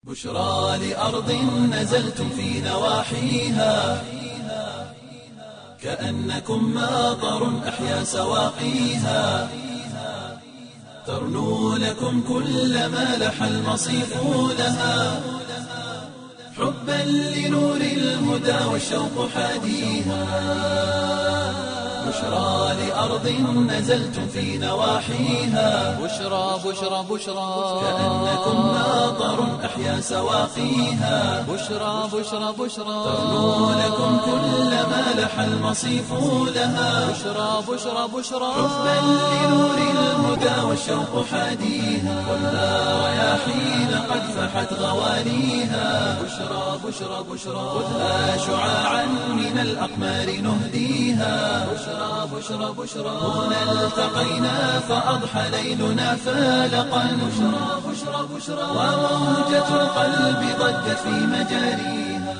بشرى لأرض نزلتم في نواحيها كأنكم ماطر أحيا سواقيها ترنو لكم كل ما لح المصيف لها حبا لنور الهدى والشوق حاديها بشرى لأرض نزلتم في نواحيها بشرى بشرى بشرى كأنكم ماطر أحيا سواقيها بشرى بشرى بشرى ترنو لكم كل ما لح المصيف لها بشرى بشرى بشرى حبا لنور الهدى والشوق حاديها خذها رياحين قد فحت غواليها بشرى بشرى بشرى خذها شعاعا من الأقمار نهديها بشرى بشرى بشرى هنا التقينا فأضحى ليلنا فالقا بشرى بشرى بشرى وموجة القلب ضجت في مجاريها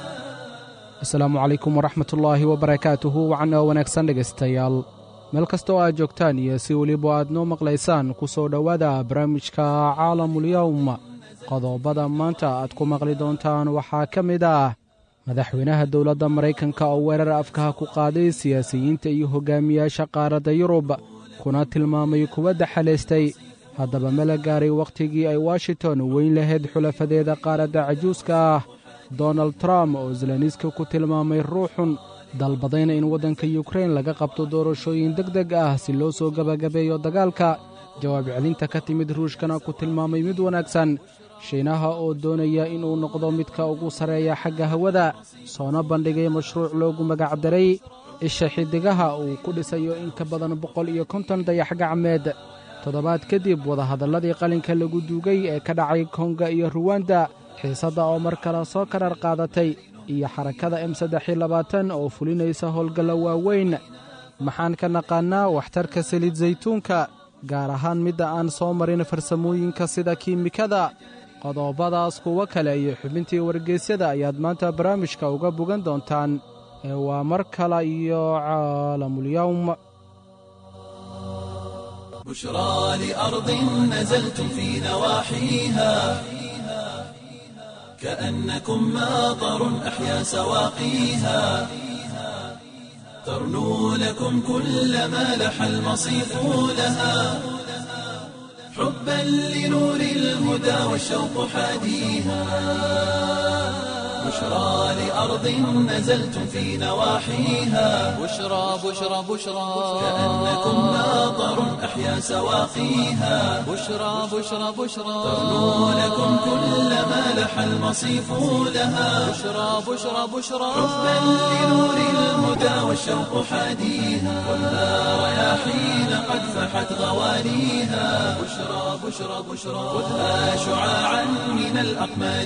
asalaamu calaykum waraxmatullaahi wabarakaatuhu wacan oo wanaagsan dhegaystayaal meel kasta oo aad joogtaan iyo si weliba aad noo maqlaysaan ku soo dhowaada barnaamijka caalamulyowm qodobada maanta aad ku maqli doontaan waxaa ka mid ah madaxweynaha dowladda maraykanka oo weerar afkaha ku qaaday siyaasiyiinta iyo hogaamiyaasha qaaradda yurub kuna tilmaamay kuwa daxalaystay haddaba mala gaaray wakhtigii ay washington weyn lahayd xulafadeeda qaaradda cajuuska ah donald trump oo zeleniski ku tilmaamay ruuxun dalbadayna in waddanka yukrain laga qabto doorashooyin deg deg ah si loo soo gebagabeeyo dagaalka jawaab celinta ka timid ruushkana ku tilmaamay mid wanaagsan shiinaha oo doonaya inuu noqdo midka ugu sarreeya xagga hawada soona bandhigay mashruuc loogu magacdaray isha xiddigaha uu ku dhisayo in ka badan boqol iyo konton dayax gacmeed toddobaad kadib wadahadalladii qalinka lagu duugay ee ka dhacay konga iyo ruwanda xiisadda oo mar kale soo karar qaadatay iyo xarakada m saddexiyo labaatan oo fulinaysa howlgalla waaweyn maxaan ka naqaannaa waxtarka saliid saytuunka gaar ahaan midda aan soo marin farsamooyinka sida kiimikada qodobadaas kuwo kale iyo xubintii wargeysyada ayaad maanta barnaamijka uga bogan doontaan ee waa mar kale iyo caalamulyowm بشرى لأرض نزلتم في نواحيها كأنكم ماطر أحيا سواقيها ترنو لكم كل ما لح المصيف لها حبا لنور الهدى والشوق حاديها بشرى لأرض نزلتم في نواحيها بشرى بشرى بشرى كأنكم ماطر أحيا سواقيها بشرى بشرى بشرى ترنو لكم كل ما لح المصيف لها بشرى بشرى بشرى حبا لنور الهدى والشوق حاديها خذها رياحين قد فحت غواليها بشرى بشرى بشرى خذها شعاعا من الأقمار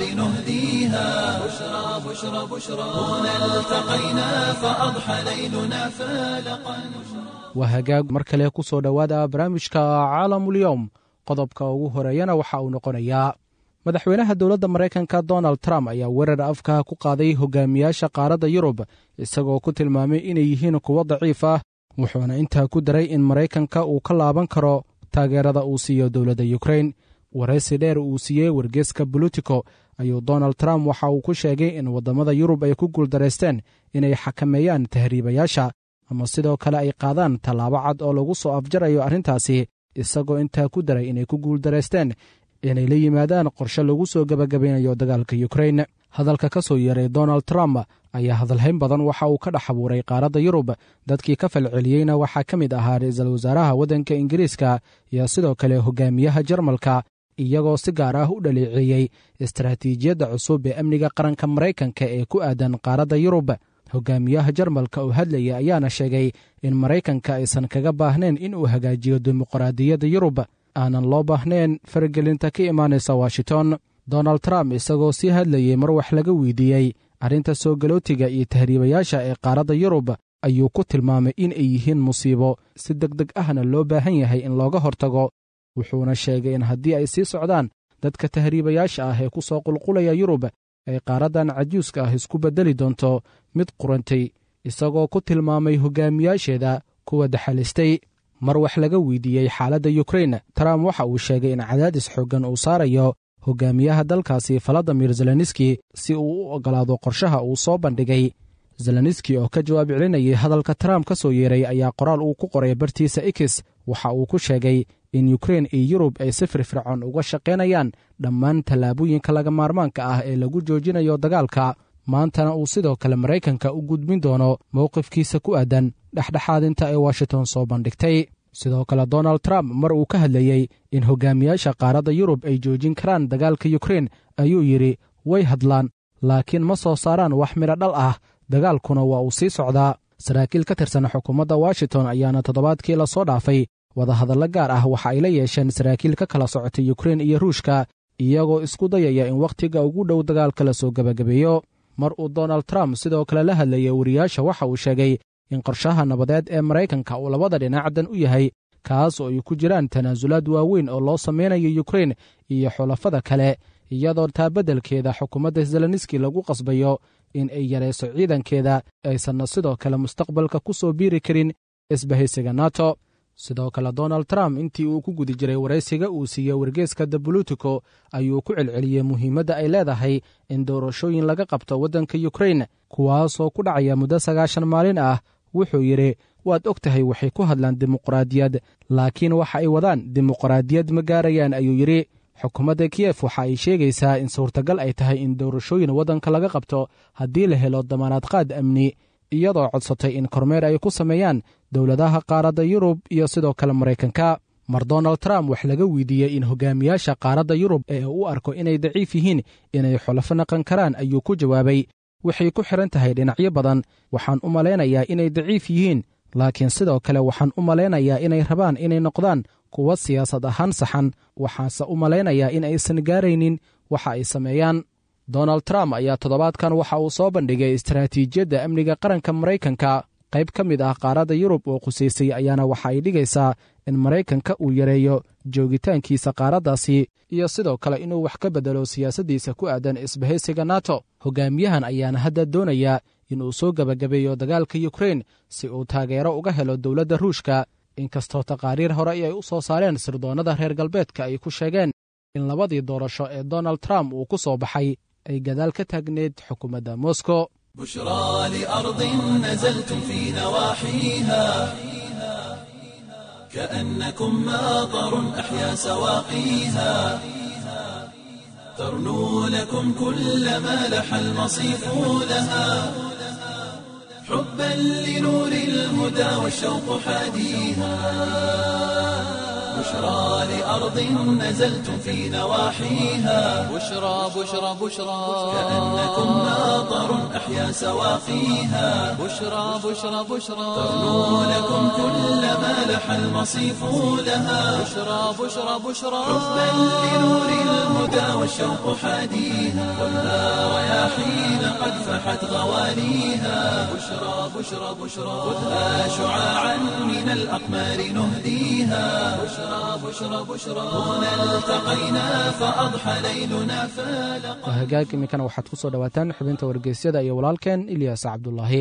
نهديها بشرى بشرى بشرى هنا التقينا فأضحى ليلنا فالقا waa hagaag mar kale ku soo dhowaada barnaamijka caalamulyowm qodobka ugu horeeyana waxa uu noqonayaa madaxweynaha dowladda maraykanka donald trump ayaa weerar afkaha ku qaaday hogaamiyaasha qaaradda yurub isagoo ku tilmaamay inay yihiin kuwo daciif ah wuxuuna intaa ku daray in maraykanka uu ka laaban karo taageerada uu siiyo dowladda yukrain waraysi dheer uu siiyey wargeeska bolitico ayuu donald trump waxa uu ku sheegay in waddamada yurub ay ku guuldaraysteen inay xakameeyaan tahriibayaasha ama sidoo kale ay qaadaan tallaabo cad oo lagu soo afjarayo arrintaasi isagoo intaa ku daray inay ku guuldaraysteen inay la yimaadaan qorshe lagu soo gebagabaynayo dagaalka yukrain hadalka ka soo yeeray donald trump ayaa hadalhayn badan waxa uu ka dhex abuuray qaaradda yurub dadkii ka falceliyeyna waxaa ka mid ahaa ra-iisul wasaaraha waddanka ingiriiska iyo sidoo kale hogaamiyaha jarmalka iyagoo si gaar ah u dhaleeceeyey istaraatiijiyadda cusub ee amniga qaranka maraykanka ee ku aadan qaaradda yurub hogaamiyaha jarmalka oo hadlaya ayaana sheegay in maraykanka aysan kaga baahnayn in uu hagaajiyo dimuqraadiyadda yurub aanan loo baahnayn faragelinta ka imaanaysa washington donald trump isagoo sii hadlayey mar wax laga weydiiyey arrinta soo galootiga iyo tahriibayaasha ee qaaradda yurub ayuu ku tilmaamay in ay yihiin musiibo si deg deg ahna loo baahan yahay in looga hortago wuxuuna sheegay in haddii ay sii socdaan dadka tahriibayaasha ah ee ku soo qulqulaya yurub ay qaaraddan cajuuska ah isku beddeli doonto mid qurantay isagoo ku tilmaamay hogaamiyaasheeda kuwa daxalistay mar wax laga weydiiyey xaaladda yukrain trump waxa uu sheegay in cadaadis xooggan uu saarayo hogaamiyaha dalkaasi valadimir zelenski si uu u oggolaado qorshaha uu soo bandhigay zelenski oo ka jawaab celinayay hadalka trump ka soo yeeray ayaa qoraal uu ku qoray bartiisa x waxa uu ku sheegay in ukrein iyo yurub ay si firfircoon uga shaqaynayaan dhammaan tallaabooyinka laga maarmaanka ah ee lagu joojinayo dagaalka maantana uu sidoo kale maraykanka u gudbin doono mowqifkiisa ku aadan dhexdhexaadinta ee washington soo bandhigtay sidoo kale donald trump mar uu ka hadlayey in hogaamiyaasha qaaradda yurub ay joojin karaan dagaalka ukrein ayuu yidhi way hadlaan laakiin ma soo saaraan wax midho dhal ah dagaalkuna waa uu sii socdaa saraakiil ka tirsan xukuumadda washington ayaana toddobaadkii la soo dhaafay wadahadallo gaar ah waxa ay la yeesheen saraakiil ka kala socotay ukrein iyo ruushka iyagoo isku dayaya in wakhtiga ugu dhow dagaalka la soo gebagabeeyo mar uu donald trump sidoo kale la hadlayay wariyaasha waxa uu sheegay in qorshaha nabadeed ee maraykanka uu labada dhinacdan u yahay kaas oo ay ku jiraan tanaasulaad waaweyn oo loo samaynayo ukrein iyo xulafada kale iyadoo taa beddelkeeda xukuumadda zelenski lagu qasbayo in ay yarayso ciidankeeda aysanna sidoo kale mustaqbalka ku soo biiri karin isbahaysiga nato sidoo kale donald trump intii uu ku guda jiray waraysiga uu siiyey wargeeska the bolitico ayuu ku celceliyey muhiimadda ay leedahay in doorashooyin laga qabto waddanka ukrein kuwaasoo ku dhacaya muddo sagaashan maalin ah wuxuu yidhi waad og tahay waxay ku hadlaan dimuqraadiyad laakiin waxa ay wadaan dimuqraadiyad ma gaarayaan ayuu yidhi xukuumadda kiyef waxa ay sheegaysaa in suurtagal ay tahay in doorashooyin waddanka laga qabto haddii la helo damaanaad qaad amni iyadoo codsatay in kormeer ay ku sameeyaan dowladaha qaaradda yurub iyo sidoo kale maraykanka mar donald trump wax laga weydiiyey in hogaamiyaasha qaaradda yurub ee u arko inay daciif yihiin inay xulafo naqan karaan ayuu ku jawaabay waxay ku xidhan tahay dhinacyo badan waxaan u malaynayaa inay daciif yihiin laakiin sidoo kale waxaan u malaynayaa inay rabaan inay noqdaan kuwa siyaasad ahaan saxan waxaanse u malaynayaa in aysan gaaraynin waxa ay sameeyaan donald trump ayaa toddobaadkan waxa uu soo bandhigay istaraatiijiyadda amniga qaranka maraykanka qayb ka mid ah qaaradda yurub oo qusaysay ayaana waxa ay dhigaysaa in maraykanka uu yareeyo joogitaankiisa qaaraddaasi iyo sidoo kale inuu wax ka beddelo siyaasaddiisa ku aadan isbahaysiga nato hogaamiyahan ayaana hadda doonaya inuu soo gebagabeeyo dagaalka ukrein si uu taageero uga helo dowladda ruushka inkastoo taqaariir hore ay u soo saareen sirdoonnada reer galbeedka ay ku sheegeen in labadii doorasho ee donald trump uu ku soo baxay ay gadaal ka taagneyd xukuumadda moscow بشرى لأرض نزلتم في نواحيها كأنكم ماطر أحيا سواقيها ترنو لكم كل ما لح المصيف لها حبا لنور الهدى والشوق حاديها بشرى لأرض نزلتم في نواحيها بشرى بشرى بشرى كأنكم ماطر أحيا سواقيها بشرى بشرى بشرى ترنو لكم كل ما لح المصيف لها بشرى بشرى بشرى حبا لنور الهدى والشوق حاديها والنار رياحين قد فحت غواليها بشرى بشرى بشرى خذها شعاعا من الأقمار نهديها بشرى بشرى بشرى هنا التقينا فأضحى ليلنا فالق hagaag iminkana waxaad ku soo dhowaataan xubinta wargeysyada iyo walaalkeen ilyaas cabdulaahi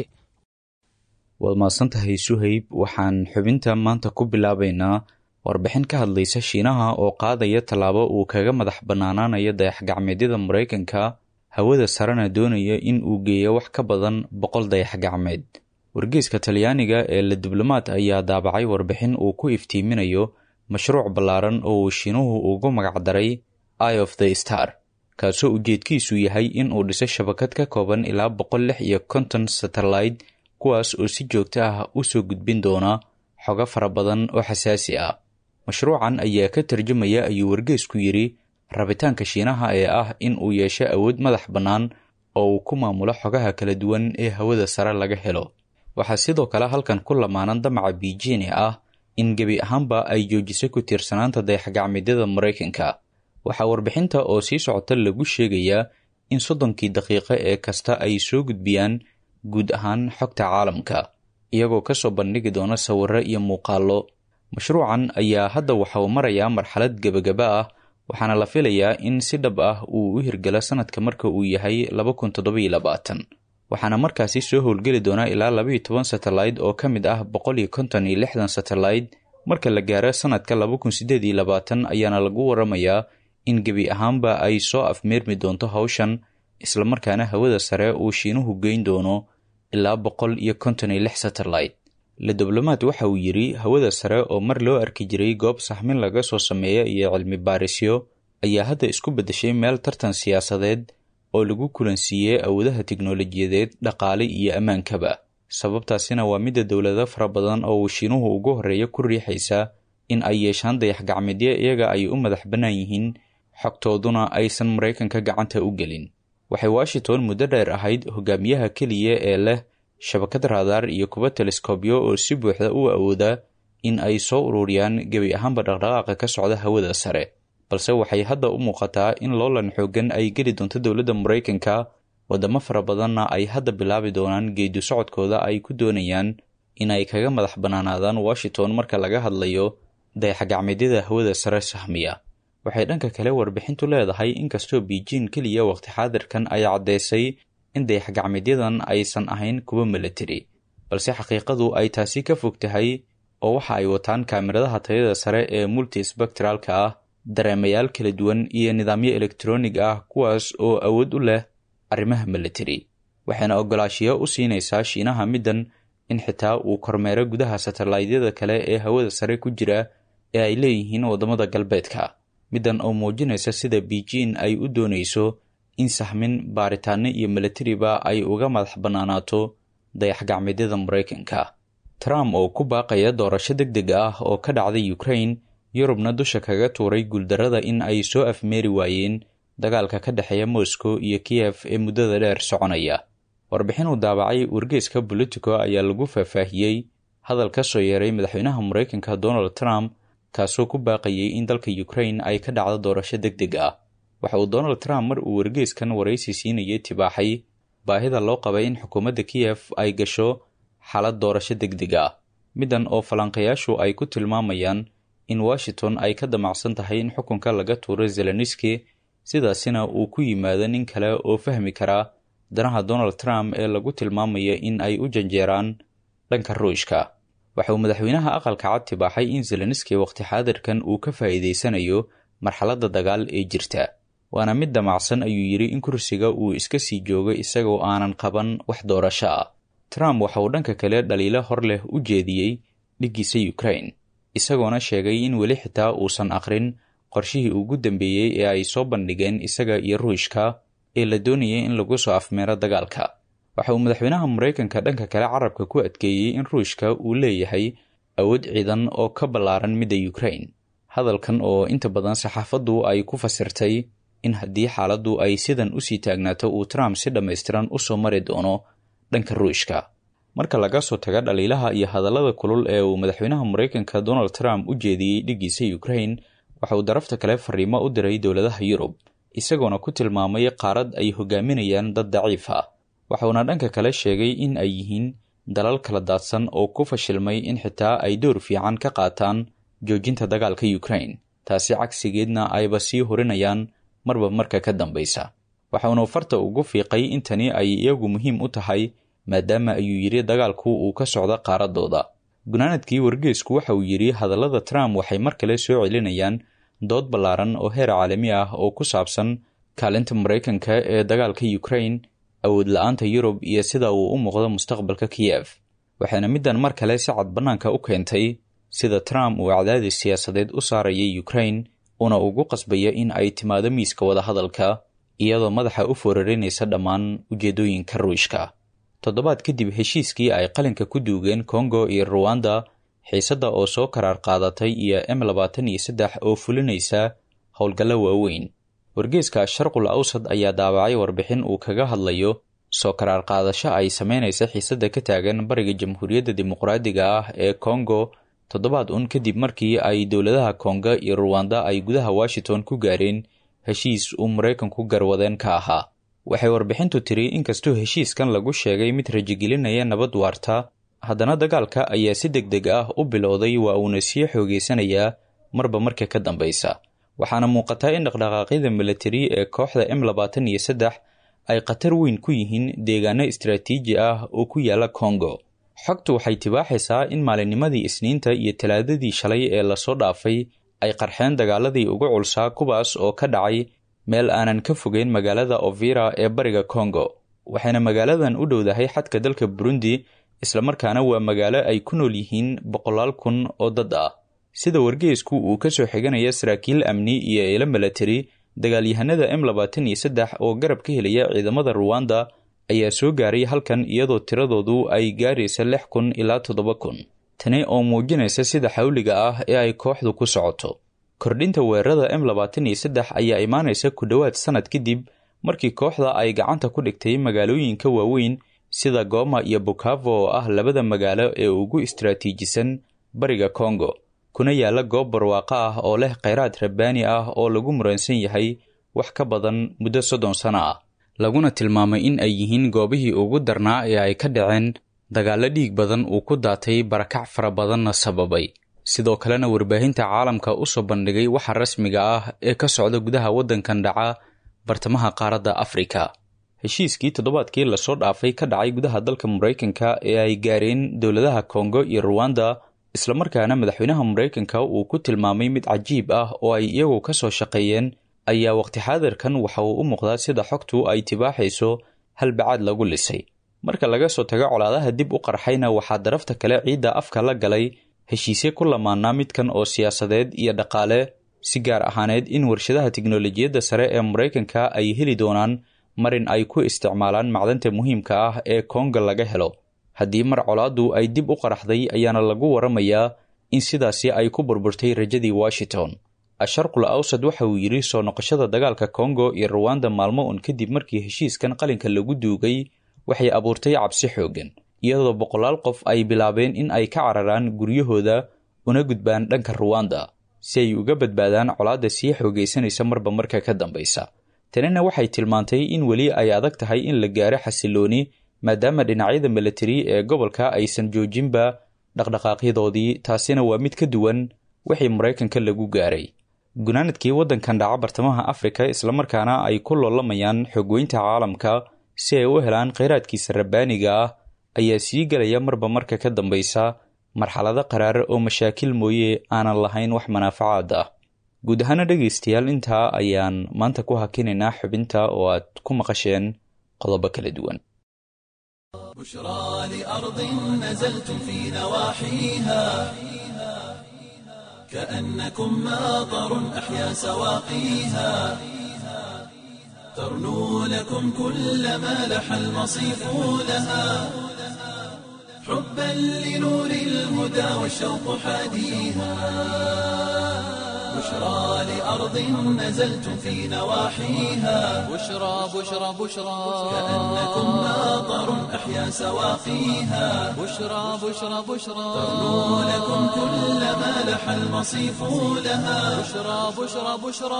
waad mahadsantahay suhayb waxaan xubinta maanta ku bilaabaynaa warbixin ka hadlaysa shiinaha oo qaadaya tallaabo uu kaga madax bannaanaanayo dayax-gacmeedyada maraykanka hawada sarena doonaya in uu geeyo wax ka badan boqol dayax-gacmeed wargeyska talyaaniga ee la diblomaad ayaa daabacay warbixin uu ku iftiiminayo mashruuc ballaaran oo uu shiinuhu ugu magacdaray eye of the star kaasoo ujeedkiisu yahay in uu dhiso shabakad ka kooban ilaa boqol lix iyo konton satellite kuwaas oo si joogto ah u soo gudbin doona xogo fara badan oo xasaasi ah mashruucan ayaa ka tarjumaya ayuu wargeysku yidhi rabitaanka shiinaha ee ah in uu yeesho awood madax bannaan oo uu ku maamulo xogaha kala duwan ee hawada sare laga helo waxaa sidoo kale halkan ku lamaanan damaca beijing ee ah in gebi ahaanba ay joojiso ku tiirsanaanta dayax-gacmeedyada maraykanka waxaa warbixinta oo sii socota lagu sheegayaa in soddonkii daqiiqo ee kasta ay soo gudbiyaan guud ahaan xogta caalamka iyagoo kasoo bandhigi doona sawirro iyo muuqaallo mashruucan ayaa hadda waxa uu marayaa marxalad gebagaba ah waxaana la filayaa in si dhab ah uu u hirgalo sanadka marka uu yahay laba kun toddobiyo labaatan waxaana markaasi soo howlgeli doonaa ilaa labaiyo toban satellite oo ka mid ah boqol iyo konton iyo lixdan satellite marka la gaaro sanadka laba kun siddeed iyo labaatan ayaana lagu waramayaa in gebi ahaanba ay soo afmeermi doonto hawshan islamarkaana hawada sare uu shiinuhu geyn doono ilaa boqol iyo konton iyo lix satellite le diblomaad waxa uu yidhi hawada sare oo mar loo arki jiray goob saxmin laga soo sameeya iyo cilmi baarisyo ayaa hadda isku beddeshay meel tartan siyaasadeed oo lagu kulansiiyey awoodaha tiknolojiyadeed dhaqaale iyo ammaankaba sababtaasina waa midda dowlado fara badan oo uu shiinuhu ugu horreeya ku riixaysa in ay yeeshaan dayax gacmeedyo iyaga ay u madax bannaan yihiin xogtooduna aysan maraykanka gacanta u gelin waxay washington muddo dheer ahayd hogaamiyaha keliya ee leh shabakad raadaar iyo kuba teleskobyo oo si buuxda u awooda in ay soo ururiyaan gebi ahaanba dhaqdhaqaaqa ka socda hawada sare balse waxay hadda u muuqataa in loolan xoogan ay geli doonto dowladda maraykanka waddamo fara badanna ay hadda bilaabi doonaan geedu socodkooda ay ku doonayaan in ay kaga madax bannaanaadaan washington marka laga hadlayo dayaxgacmeedyada hawada sare sahmiya waxay dhanka kale warbixintu leedahay inkastoo beijing keliya waqti xaadirkan ay caddeysay in dayaxgacmeedyadan aysan ahayn kuwa milatari balse xaqiiqadu ay taasi ka fog tahay oo waxa ay wataan kaamiradaha tayada sare ee multispectralka ah dareemayaal kala duwan iyo nidaamyo elektronig ah kuwaas oo awood u leh arrimaha milatari waxayna ogolaashiyo u siinaysaa shiinaha middan in xitaa uu kormeero gudaha satellaydyada kale ee hawada sare ku jira ee ay leeyihiin waddamada galbeedka middan oo muujinaysa sida beijing ay u doonayso in sahmin baaritaano iyo milatariba ay uga madax bannaanaato dayaxgacmeedyada maraykanka trump oo ku baaqaya doorasho deg deg ah oo ka dhacday ukraine yurubna dusha kaga tuuray guuldarrada in ay soo afmeeri waayeen dagaalka ka dhexeeya moscow iyo kiyef ee muddada dheer soconaya warbixin uu daabacay wargeeska bolitico ayaa lagu faahfaahiyey hadal ka soo yeeray madaxweynaha maraykanka donald trump kaasoo ku baaqayay in dalka ukraine ay ka dhacdo doorasho deg deg ah waxa uu donald trump mar uu wargeeskan waraysi siinayay tibaaxay baahida loo qabay in xukuumadda kiyef ay gasho xaalad doorasho deg deg ah middan oo falanqayaashu ay ku tilmaamayaan in washington ay ka damacsan tahay in xukunka laga tuuro zeleniski sidaasina uu ku yimaado nin kale oo fahmi karaa danaha donald trump ee lagu tilmaamaya in ay u janjeeraan dhanka ruushka waxa uu madaxweynaha aqalka cad tibaaxay in zeleniski waqti xaadirkan uu ka faa'iidaysanayo marxaladda dagaal ee jirta waana mid damacsan ayuu yidhi in kursiga uu iska sii joogo isagoo aanan qaban wax doorasho ah trump waxa uu dhanka kale dhaliilo hor leh u jeediyey dhiggiisa ukraine isagoona sheegay in weli xitaa uusan aqrin qorshihii ugu dambeeyey ee ay soo bandhigeen isaga iyo ruushka ee la doonayay in lagu soo afmeero dagaalka waxa uu madaxweynaha maraykanka dhanka kale carabka ku adkeeyey in ruushka uu leeyahay awood ciidan oo ka ballaaran midda ukraine hadalkan oo inta badan saxaafaddu ay ku fasirtay in haddii xaaladdu ay sidan usii taagnaato uu trump si dhammaystiran u soo mari doono dhanka ruushka marka laga soo taga dhaliilaha iyo hadallada kulul ee uu madaxweynaha maraykanka donald trump u jeediyey dhiggiisa ukraine waxa uu darafta kale fariimo u diray dowladaha yurub isagoona ku tilmaamay qaarad ay hogaaminayaan dad daciif ah waxauna dhanka kale sheegay in ay yihiin dalal kala daadsan oo ku fashilmay in xitaa ay door fiican ka qaataan joojinta dagaalka ukraine taasi cagsigeedna ayba sii horinayaan marba marka ka dambaysa waxauna farta ugu fiiqay in tani ay iyagu muhiim u tahay maadaama ayuu yidhi dagaalku uu ka socdo qaaradooda gunaanadkii wargeesku waxa uu yidhi hadallada trump waxay mar kale soo celinayaan dood ballaaran oo heer caalami ah oo ku saabsan kaalinta maraykanka ee dagaalka ukraine awood la-aanta yurub iyo sida uu u muuqdo mustaqbalka kiyef waxaana middan mar kale si cad bannaanka u keentay sida trump uu cadaadis siyaasadeed u saarayay ukraine una ugu qasbaya in ay timaado miiska wadahadalka iyadoo madaxa u foorarinaysa dhammaan ujeedooyinka ruushka toddobaad kadib heshiiskii ay qalinka ku duugeen kongo iyo ruwanda xiisadda oo soo karaar qaadatay iyo m labaatan iyo saddex oo fulinaysa howlgallo waaweyn wargeeska sharqul awsad ayaa daabacay warbixin uu kaga hadlayo soo karaar qaadasho ay samaynaysa xiisadda ka taagan bariga jamhuuriyadda dimuqraadiga ah ee kongo toddobaad un kadib markii ay dowladaha konga iyo ruwanda ay gudaha washington ku gaareen heshiis uu maraykanku garwadeen ka ahaa waxay warbixintu tiri inkastoo heshiiskan lagu sheegay mid rajigelinaya nabad waarta haddana dagaalka ayaa si deg deg ah u bilowday waa uuna sii xoogeysanayaa marba marka ka dambaysa waxaana muuqataa in dhaqdhaqaaqyada milatari ee kooxda m labaatan iyo saddex ay khatar weyn ku yihiin deegaano istaraatiiji ah oo ku yaala kongo xogtu waxay tibaaxaysaa in maalinnimadii isniinta iyo talaadadii shalay ee lasoo dhaafay ay qarxeen dagaaladii ugu culsaa kuwaas oo ka dhacay meel aanan ka fogeyn magaalada ovira ee bariga kongo waxayna magaaladan u dhowdahay xadka dalka burundi islamarkaana waa magaalo ay ku nool yihiin boqolaal kun oo dad ah sida wargeysku uu ka soo xiganaya saraakiil amni iyo eelo milatari dagaalyahanada m labaatan iyo saddex oo garab ka helaya ciidamada ruwanda ayaa soo gaaray halkan iyadoo tiradoodu ay gaaraysa lix kun ilaa toddoba kun tani oo muujinaysa sida xawliga ah ee ay kooxdu ku socoto kordhinta weerarada m labaatan iyo saddex ayaa imaanaysa ku dhowaad sannad kadib markii kooxda ay gacanta ku dhigtay magaalooyinka waaweyn sida goma iyo bukavo oo ah labada magaalo ee ugu istaraatiijisan bariga kongo kuna yaalla goob barwaaqo ah oo leh kheyraad rabbaani ah oo lagu muransan yahay wax ka badan muddo soddon sano ah laguna tilmaamay in ay yihiin goobihii ugu darnaa ee ay ka dhaceen dagaallo dhiig badan uu ku daatay barakac fara badanna sababay sidoo kalena warbaahinta caalamka u soo bandhigay waxa rasmiga ah ee ka socda gudaha waddankan dhaca bartamaha qaaradda afrika heshiiskii toddobaadkii lasoo dhaafay ka dhacay gudaha dalka maraykanka ee ay gaareen dowladaha kongo iyo ruwanda islamarkaana madaxweynaha maraykanka uu ku tilmaamay mid cajiib ah oo ay iyagu ka soo shaqeeyeen ayaa waqti xaadirkan waxa uu u muuqdaa sida xogtu ay tibaaxayso halbacaad lagu lisay marka laga soo tago colaadaha dib u qarxayna waxaa darafta kale ciidda afka la galay heshiisye ku lamaanaa midkan oo siyaasadeed iyo dhaqaale si gaar ahaaneed in warshadaha tiknolojiyadda sare ee maraykanka ay heli doonaan marin ay ku isticmaalaan macdanta muhiimka ah ee konga laga helo haddii mar colaaddu ay dib u qaraxday ayaana lagu waramayaa in sidaasi ay ku burburtay rajadii washington asharqul awsad waxa uu yidhi soo noqoshada dagaalka kongo iyo ruwanda maalmo un kadib markii heshiiskan qalinka lagu duugay waxay abuurtay cabsi xooggan iyadoo boqolaal qof ay bilaabeen in ay ka cararaan guryahooda una gudbaan dhanka ruwanda si ay uga badbaadaan colaadda sii xoogaysanaysa marba marka ka dambaysa tanina waxay tilmaantay in weli ay adag tahay in la gaaro xasilooni maadaama dhinacyada milatari ee gobolka aysan joojinba dhaqdhaqaaqyadoodii taasina waa mid ka duwan wixii maraykanka lagu gaaray gunaanadkii waddankan dhaca bartamaha afrika islamarkaana ay ku loolamayaan xogweynta caalamka si ay u helaan kheyraadkiisa rabbaaniga ah ayaa sii gelaya marba marka ka dambaysa marxalado qaraar oo mashaakil mooye aanan lahayn wax manaafacaad ah guud ahaana dhegaystayaal intaa ayaan maanta ku hakinaynaa xubinta oo aad ku maqasheen qodobo kala duwan بشرى لأرض نزلتم في نواحيها كأنكم ماطر أحيا سواقيها ترنو لكم كل ما لح المصيف لها حبا لنور الهدى والشوق حاديها بشرى لأرض نزلتم في نواحيها بشرى بشرى بشرى كأنكم ماطر أحيا سواقيها بشرى بشرى بشرى ترنو لكم كل ما لح المصيف لها بشرى بشرى بشرى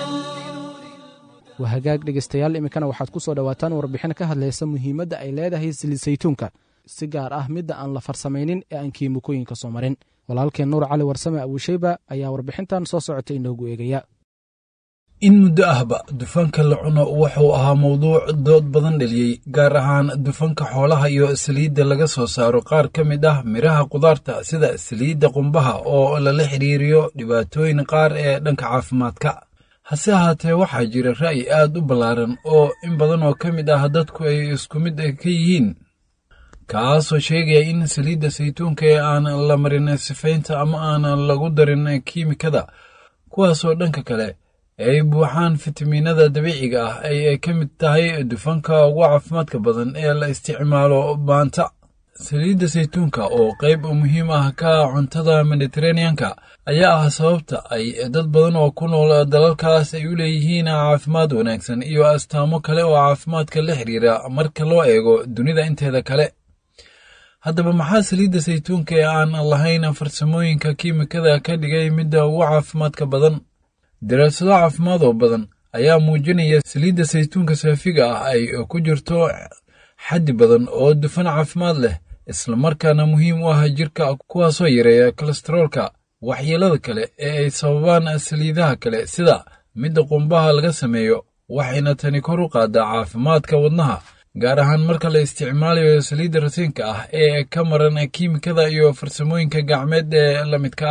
waa hagaag dhegaystayaal iminkana waxaad ku soo dhowaataan warbixin ka hadlaysa muhiimadda ay leedahay saliid saytuunka si gaar ah midda aan la farsamaynin ee aan kiimikooyinka soo marin walaalkeen nuur cali warsame abuusheyba ayaa warbixintan soo socotay inoogu eegaya in muddo ahba dufanka la cuno wuxuu ahaa mowduuc dood badan dheliyey gaar ahaan dufanka xoolaha iyo saliidda laga soo saaro qaar ka mid ah midhaha kudaarta sida saliidda qumbaha oo lala xidhiiriyo dhibaatooyin qaar ee dhanka caafimaadka hase ahaatee waxaa jira ra'yi aad u ballaaran oo in badan oo ka mid ah dadku ay isku mid ka yihiin kaasoo sheegaya in saliidda saytuunka ee aan la marin sifaynta ama aan lagu darin kiimikada kuwaasoo dhanka kale ay buuxaan fitamiinada dabiiciga ah ay ka mid tahay dufanka ugu caafimaadka badan ee la isticmaalo maanta saliidda saytuunka oo qayb muhiim ah ka cuntada mediteraneanka ayaa ah sababta ay dad badan oo ku nool dalalkaas ay u leeyihiin caafimaad wanaagsan iyo astaamo kale oo caafimaadka la xiriira marka loo eego dunida inteeda kale haddaba maxaa saliidda saytuunka ee aan lahayn farsamooyinka kiimikada ka dhigay midda ugu caafimaadka badan daraasado caafimaad oo badan ayaa muujinaya saliidda saytuunka saafiga ah ay ku jirto xaddi badan oo dufan caafimaad leh islamarkaana muhiim u ah jirka kuwaasoo yareeya kolestaroolka waxyeelada kale ee ay sababaan saliidaha kale sida midda qumbaha laga sameeyo waxayna tani kor u qaadaa caafimaadka wadnaha gaar ahaan marka la isticmaalayo saliidda rasiinka ah ee ka maran kiimikada iyo farsamooyinka gacmeed ee la midka ah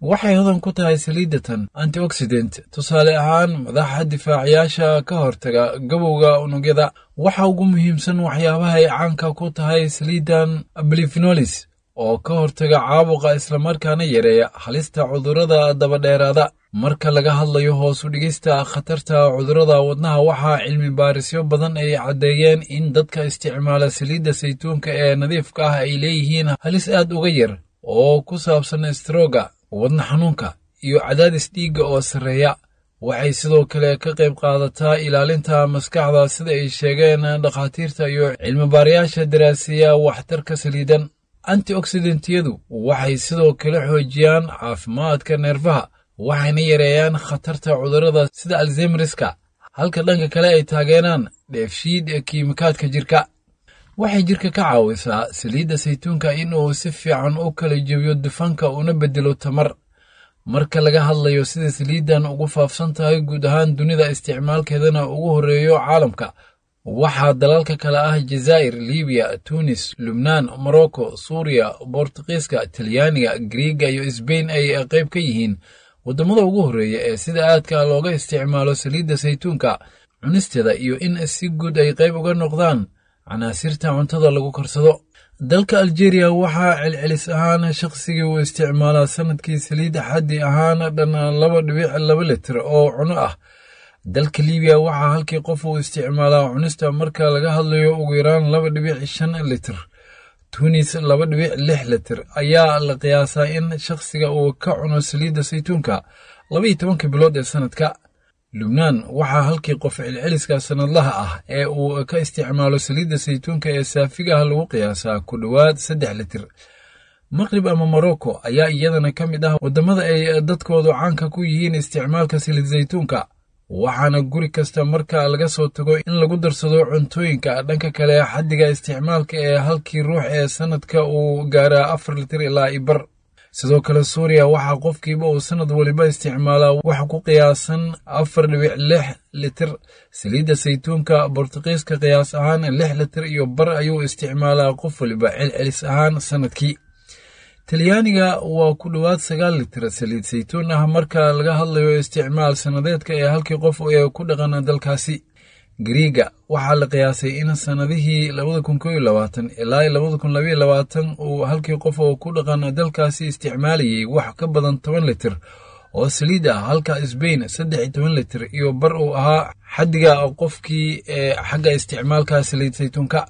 waxay hodan ku tahay saliidatan antioxidant tusaale ahaan madaxa difaacayaasha ka hortaga gabowga unugyada waxa ugu muhiimsan waxyaabaha ay caanka ku tahay saliidan blifinolis oo ka hortaga caabuqa islamarkaana yareeya halista cudurrada dabadheeraada marka laga hadlayo hoos u dhigista khatarta cudurrada wadnaha waxaa cilmi baarisyo badan ay caddeeyeen in dadka isticmaala saliidda saytuunka ee nadiifka ah ay leeyihiin halis aad uga yar oo ku saabsan strooga wadna xanuunka iyo cadaadis dhiigga oo sarreeya waxay sidoo kale ka qayb qaadataa ilaalinta maskaxda sida ay sheegeen dhakhaatiirta iyo cilmibaarayaasha daraasiya waxtarka saliidan antioxidantiyadu waxay sidoo kale xoojiyaan caafimaadka neerfaha waxayna yareeyaan khatarta cudurrada sida alzemriska halka dhanka kale ay taageeraan dheefshiid kiimikaadka jirka waxay jirka ka caawisaa saliidda saytuunka in uu si fiican u kala jebiyo dufanka una bedelo tamar marka laga hadlayo sida saliiddan ugu faafsan tahay guud ahaan dunida isticmaalkeedana ugu horreeyo caalamka waxaa dalalka kale ah jazaa'ir libiya tunis lubnaan morocco suuriya bortuqiiska talyaaniga griiga iyo sbain ay qayb ka yihiin waddamada ugu horreeya ee sida aadka looga isticmaalo saliidda saytuunka cunisteeda iyo in si guud ay qayb uga noqdaan canaasirta cuntada lagu karsado dalka aljeeriya waxaa celcelis ahaan shaqsigii uu isticmaalaa sanadkii saliidda xaddi ahaan dhan laba dhibic laba litir oo cuno ah dalka libiya waxaa halkii qof uu isticmaalaa cunista marka laga hadlayo ugu yaraan laba dhibic shan litir tunis laba dhibic lix litir ayaa la qiyaasaa in shakhsiga uu ka cuno saliidda saytuunka laba iyo tobanka bilood ee sanadka lubnaan waxaa halkii qof celceliska sannadlaha ah ee uu ka isticmaalo saliidda saytuunka ee saafiga ah lagu qiyaasaa ku dhowaad saddex litir maqrib ama morocco ayaa iyadana ka mid ah waddamada ay dadkoodu caanka ku yihiin isticmaalka saliid saytuunka waxaana guri kasta marka laga soo tago in lagu darsado cuntooyinka dhanka kale xaddiga isticmaalka ee halkii ruux ee sannadka uu gaaraa afar litir ilaa ibar sidoo kale suuriya waxaa qofkiiba uu sannad waliba isticmaalaa wax ku qiyaasan afar dhibic lix litir saliidda saytuunka bortuqiiska qiyaas ahaan lix litir iyo bar ayuu isticmaalaa qof waliba celcelis ahaan sannadkii talyaaniga waa ku dhowaad sagaal litir saliid saytuun ah marka laga hadlayo isticmaal sannadeedka ee halkii qof ee ku dhaqan dalkaasi griiga waxaa la qiyaasay in sannadihii labada kun koo iyo labaatan ilaa labada kun labaiyo labaatan uu halkii qof oo ku dhaqan dalkaasi isticmaalayay wax ka badan toban litir oo saliid ah halka sbain saddex iyo toban litir iyo bar uu ahaa xaddiga qofkii ee xagga isticmaalka saliid saytuunka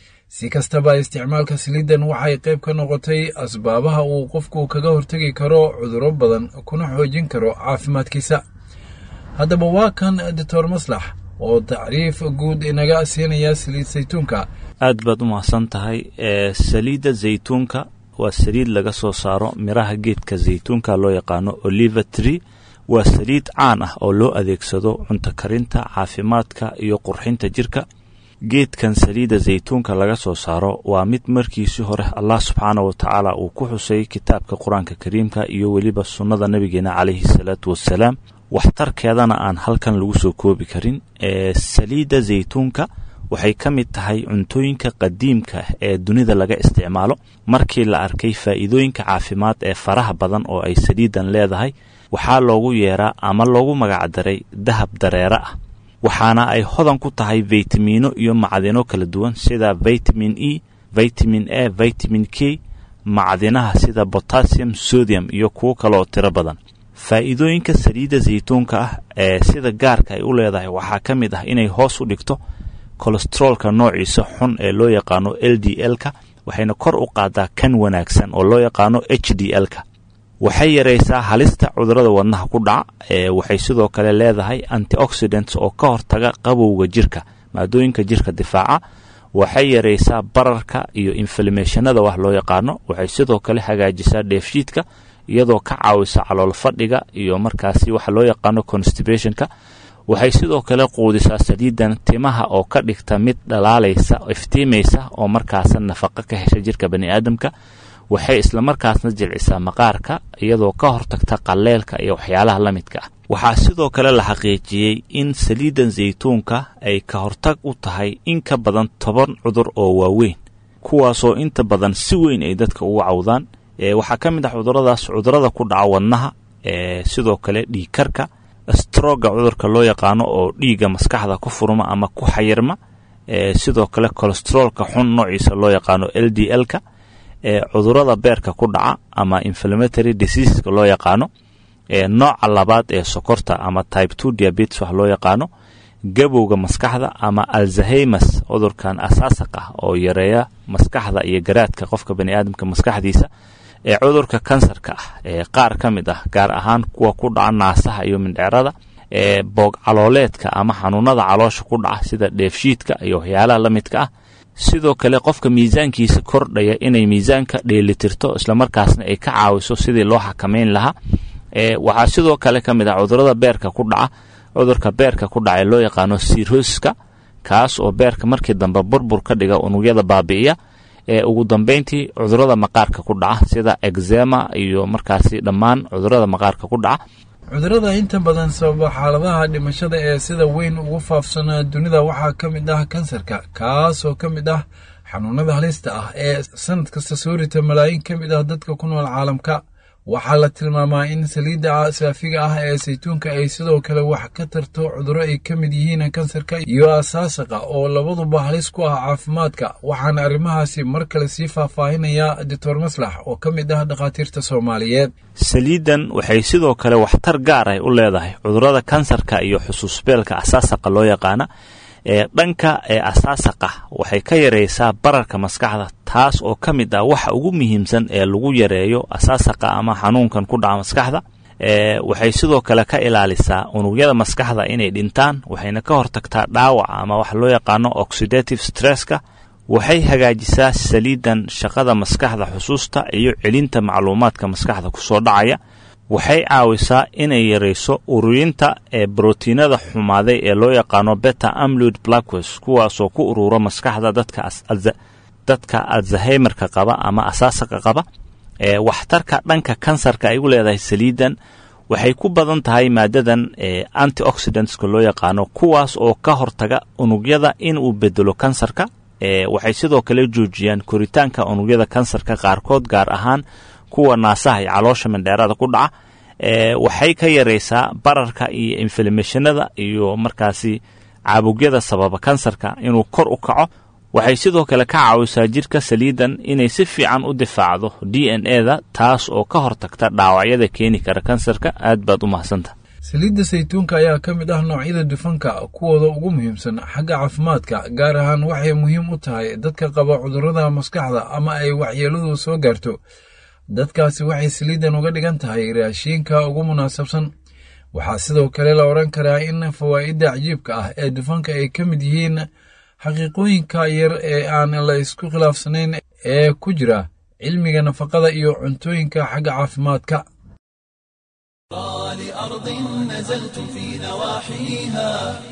si kastaba isticmaalka saliiddan waxay qayb ka noqotay asbaabaha uu qofku kaga hortegi karo cudurro badan kuna xoojin karo caafimaadkiisa haddaba waa kan doctor maslax oo tacriif guud inaga siinaya saliid saytuunka aad baad u mahadsan tahay saliidda zaytuunka waa saliid laga soo saaro miraha geedka zaytuunka loo yaqaano oliva tree waa saliid caan ah oo loo adeegsado cunto karinta caafimaadka iyo qurxinta jirka geedkan saliidda zaytuunka laga soo saaro waa mid markiisii hore allah subxaana wa tacaala uu ku xusay kitaabka qur-aanka kariimka iyo weliba sunnada nabigeena calayhi salaatu wassalaam waxtarkeedana aan halkan lagu soo koobi karin ee saliidda zaytuunka waxay ka mid tahay cuntooyinka qadiimka ee dunida laga isticmaalo markii la arkay faa'iidooyinka caafimaad ee faraha badan oo ay saliiddan leedahay waxaa loogu yeeraa ama loogu magacdaray dahab dareere ah waxaana ay hodan ku tahay faytamiino iyo macdino kala duwan sida vitamin e vitamin a vitamin k macdinaha sida botassium sodium iyo kuwo kaleoo tiro badan faa'iidooyinka saliidda saytuunka ah ee sida gaarka ay u leedahay waxaa ka mid ah inay hoos u dhigto kolesteroolka noociisa xun ee loo yaqaano l d l-ka waxayna kor u qaadaa kan wanaagsan oo loo yaqaano h d l-ka waxay yaraysaa halista cudurrada wadnaha ku dhaca ee waxay sidoo kale leedahay antioxidants oo ka hortaga qabowga jirka maadooyinka jirka difaaca waxay yaraysaa bararka iyo inflamationada wax loo yaqaano waxay sidoo kale hagaajisaa dheefshiidka iyadoo ka caawisa calool fadhiga iyo markaasi waxa loo yaqaano constibationka waxay sidoo kale quudisaa saliidan timaha oo ka dhigta mid dhalaalaysa iftiimaysa oo markaasa nafaqo ka hesha jirka bani aadamka waxay islamarkaasna jilcisaa maqaarka iyadoo ka hortagta qalleelka iyo waxyaalaha la midka ah waxaa sidoo kale la xaqiijiyey in saliidan saytuunka ay ka hortag u tahay in ka badan toban cudur oo waaweyn kuwaasoo inta badan si weyn ay dadka ugu cawdaan waxaa ka mid ah cuduradaas cudurada ku dhaca wadnaha sidoo kale dhiigkarka stroga cudurka loo yaqaano oo dhiigga maskaxda ku furma ama ku xayirma sidoo kale colestroolka xun noociisa loo yaqaano l d l-ka cudurada beerka ku dhaca ama inflammatory diseaseska loo yaqaano nooca labaad ee sokorta ama type two diabetes wax loo yaqaano gabowga maskaxda ama alzahemas cudurkan asaasaq ah oo yareeya maskaxda iyo garaadka qofka bani aadamka maskaxdiisa ee cudurka kansarka ah ee qaar ka mid ah gaar ahaan kuwa ku dhaca naasaha iyo mindheerada ee boog calooleedka ama xanuunada caloosha ku dhaca sida dheefshiidka iyo waxyaalaha la midka ah sidoo kale qofka miisaankiisa kordhaya inay miisaanka dheelitirto islamarkaasna ay ka caawiso sidii loo xakamayn lahaa waxaa sidoo kale ka mid ah cudurada beerka ku dhaca cudurka beerka ku dhaca ee loo yaqaano sirhoska kaas oo beerka markii dambe burbur ka dhiga unugyada baabi'iya ee ugu dambeyntii cudurada maqaarka ku dhaca sida exema iyo markaasi dhammaan cudurada maqaarka ku dhaca cudurada inta badan sababa xaaladaha dhimashada ee sida weyn ugu faafsanaa dunida waxaa ka mid ah kansarka kaasoo ka mid ah xanuunada halista ah ee sanad kasta soo rita malaayiin ka mid ah dadka ku nool caalamka waxaa la tilmaamaa in saliidda saafiga ah ee saytuunka ay sidoo kale wax ka tarto cuduro ay ka mid yihiin kansarka iyo asaasaqa oo labaduba halis ku ah caafimaadka waxaana arrimahaasi mar kale sii faahfaahinaya doctor maslax oo ka mid ah dhakhaatiirta soomaaliyeed saliiddan waxay sidoo kale waxtar gaar ah u leedahay cudurada kansarka iyo xusuusbeelka asaasaqa loo yaqaana ee dhanka ee asaasaqa waxay ka yaraysaa bararka maskaxda taas oo ka mid ah waxa ugu muhiimsan ee lagu yareeyo asaasaqa ama xanuunkan ku dhaca maskaxda waxay sidoo kale ka ilaalisaa unugyada maskaxda inay dhintaan waxayna ka hortagtaa dhaawaca ama waxa loo yaqaano oxidative stresska waxay hagaajisaa saliidan shaqada maskaxda xusuusta iyo celinta macluumaadka maskaxda kusoo dhacaya waxay caawisaa inay yarayso ururinta ee brotiinada xumaaday ee loo yaqaano beta amloid blackws kuwaasoo ku urura maskaxda dadka alzaheimerka qaba ama asaasaqa qaba ee waxtarka dhanka kansarka ay u leedahay saliidan waxay ku badan tahay maadadan antioxidantska loo yaqaano kuwaas oo ka hortaga unugyada inuu bedelo kansarka waxay sidoo kale joojiyaan koritaanka unugyada kansarka qaarkood gaar ahaan kuwa naasaha iyo caloosha mindheerada ku dhaca waxay ka yaraysaa bararka iyo inflamashanada iyo markaasi caabugyada sababa kansarka inuu kor u kaco waxay sidoo kale ka caawisaa jirka saliidan inay si fiican u difaacdo d n e da taas oo ka hortagta dhaawacyada keeni kara kansarka aad baad u mahadsanta saliidda saytuunka ayaa ka mid ah noocyada dufanka kuwooda ugu muhiimsan xagga caafimaadka gaar ahaan waxay muhiim u tahay dadka qaba cudurrada maskaxda ama ay waxyeeladu soo gaarto dadkaasi waxay saliiddan uga dhigan tahay raashiinka ugu munaasabsan waxaa sidoo kale la odhan karaa in fawaa'idda cajiibka ah ee dufanka ay ka mid yihiin xaqiiqooyinka yar ee aan la isku khilaafsanayn ee ku jira cilmiga nafaqada iyo cuntooyinka xagga caafimaadka لأرض نزلتم في نواحيها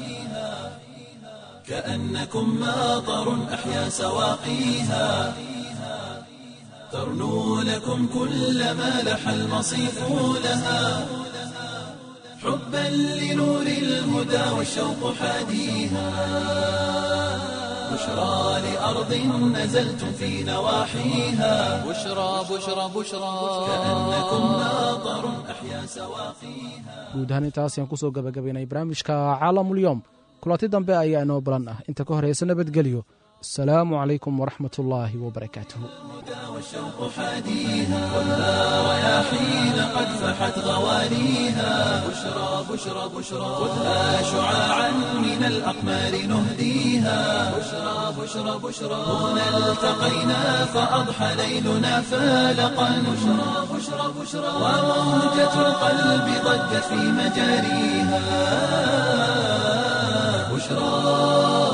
كأنكم ماطر أحيا سواقيها ترنو لكم كل ما لح المصيف لها حبا لنور الهدى والشوق حاديها بشرى لأرض نزلتم في نواحيها بشرى بشرى بشرى كأنكم ماطر أحيا سواقيها guud ahaan intaas ayaan kusoo gabagabaynay barnaamijka caalamulyoom kulanti dambe ayaa inoo balan ah inta ka horeysa nabadgelyo asalaamu calaykum waraxmat ullaahi wabarakaatuhu والشوق حاديها والها رياحين قد فحت غوانيها بشرى بشرى بشرى خذها شعاعا من الأقمار نهديها بشرى بشرى بشرى هنا التقينا فأضحى ليلنا فالقا بشرى بشرى بشرى وموجة القلب ضجت في مجاريها بشرى